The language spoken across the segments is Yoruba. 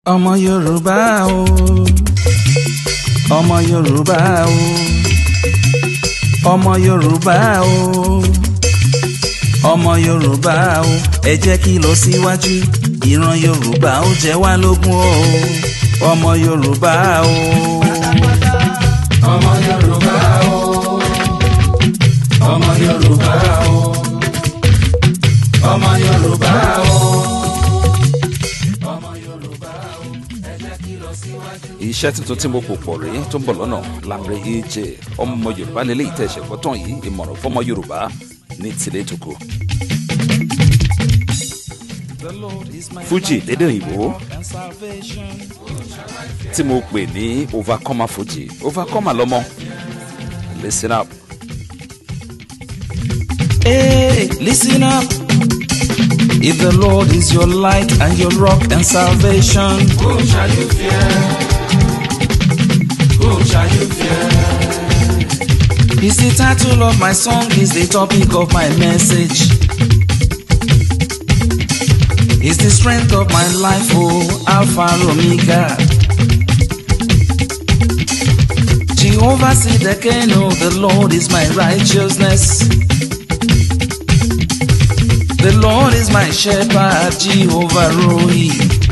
ọmọ yorùbá o ọmọ yorùbá o ọmọ yorùbá o ọmọ yorùbá o ẹ jẹ́ kí lọ síwájú ìran yorùbá ó jẹ wá lógún o ọmọ yorùbá o. ọmọ yorùbá o ọmọ yorùbá o ọmọ yorùbá o. iṣẹ́ tuntun tí mo pò pọ̀ rèé tó ń bọ̀ lọ́nà Lanre AJ ọmọ yorùbá lélẹ́ ìtẹ̀sẹ̀ fọ́tàn yìí ìmọ̀ràn fọmọ yorùbá ní tìlẹ̀ tòkó. Fuji lédè òyìnbó tí mo pè ní overcomer Fuji overcomer lọ́mọ listen up. Hey, listen up. If the Lord is your light and your rock and salvation, whom shall you fear? Whom shall you fear? Is the title of my song, is the topic of my message. Is the strength of my life, oh Alpha Omega. Jehovah Sidekeno, the Lord is my righteousness. The Lord is my shepherd, Jehovah Rohi.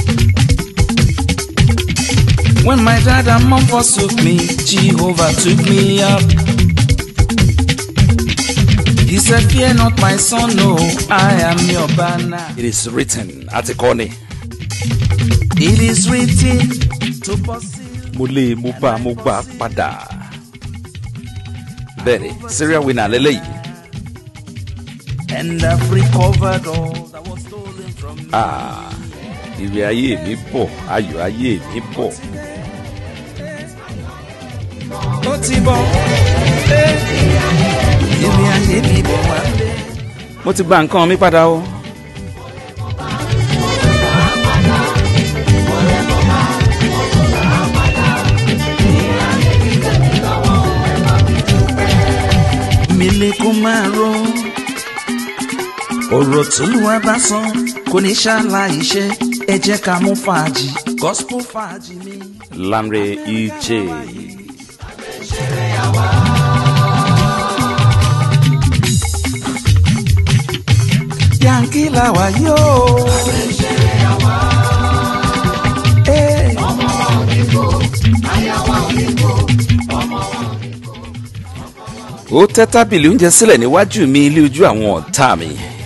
When my dad and mom forsook me, Jehovah took me up. He said, Fear not, my son, no, I am your banner. It is written àti kọ́ ni. It is written to pursue. mo lé mo bá mo gbà padà. bẹ́ẹ̀ni serial winner lélẹ́yìí. And I've recovered all that was stolen from me. Ah, ìrì ayé mi bọ̀ ayọ̀ ayé mi bọ̀. Ó ti bọ̀, eh, ìrìn ayé mi bọ̀ wá lé. mo ti gba nǹkan mi padà o. mi lè kó máa rọ ọ̀rọ̀ tólúwa bá sọ kò ní ṣàlàyé iṣẹ́ ẹ jẹ́ ká mú fàájì gospel fàájì mi. Lanre EJ. yankí làwà yóò. Eh, ó tẹ́ tábìlì oúnjẹ sílẹ̀ níwájú mi ilé ojú àwọn ọ̀tá mi.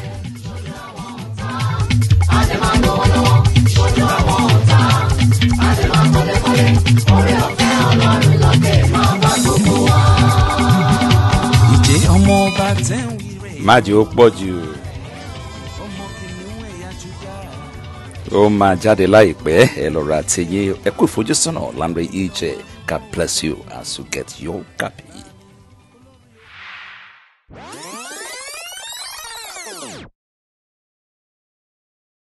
ìjẹ́ ọmọ ọba tẹ́ ń wíre má jẹ́ ó pọ̀ jù ọmọ kìnìún ẹ̀yà júdà. ó máa jáde láìpẹ́ ẹ lọ ra tẹ̀yẹ ẹ kú ìfojúsọ́nà Lanre EJ God bless you as you get your copy.